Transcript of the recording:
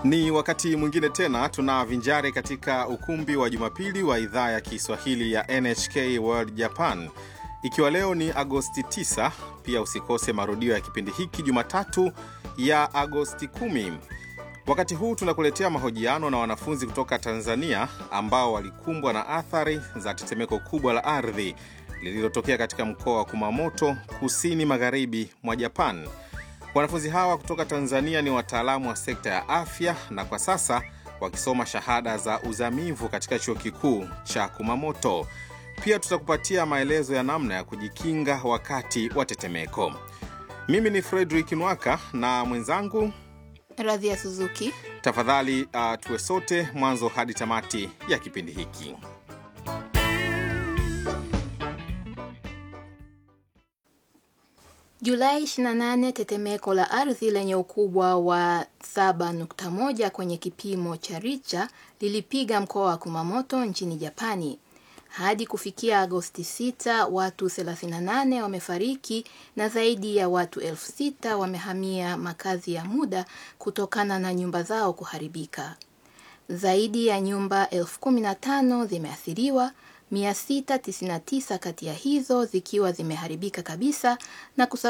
Ni wakati mwingine tena tunavinjari katika ukumbi wa Jumapili wa idhaa ya Kiswahili ya NHK World Japan, ikiwa leo ni Agosti 9. Pia usikose marudio ya kipindi hiki Jumatatu ya Agosti 10. Wakati huu tunakuletea mahojiano na wanafunzi kutoka Tanzania ambao walikumbwa na athari za tetemeko kubwa la ardhi lililotokea katika mkoa wa Kumamoto, kusini magharibi mwa Japan. Wanafunzi hawa kutoka Tanzania ni wataalamu wa sekta ya afya na kwa sasa wakisoma shahada za uzamivu katika chuo kikuu cha Kumamoto. Pia tutakupatia maelezo ya namna ya kujikinga wakati wa tetemeko. Mimi ni Fredrick Nwaka na mwenzangu Radhi ya Suzuki. Tafadhali uh, tuwe sote mwanzo hadi tamati ya kipindi hiki. Julai 28, tetemeko la ardhi lenye ukubwa wa 7.1 kwenye kipimo cha Richter lilipiga mkoa wa Kumamoto nchini Japani. Hadi kufikia Agosti 6, watu 38 wamefariki na zaidi ya watu elfu sita wamehamia makazi ya muda kutokana na nyumba zao kuharibika. Zaidi ya nyumba elfu kumi na tano zimeathiriwa, 699 kati ya hizo zikiwa zimeharibika kabisa na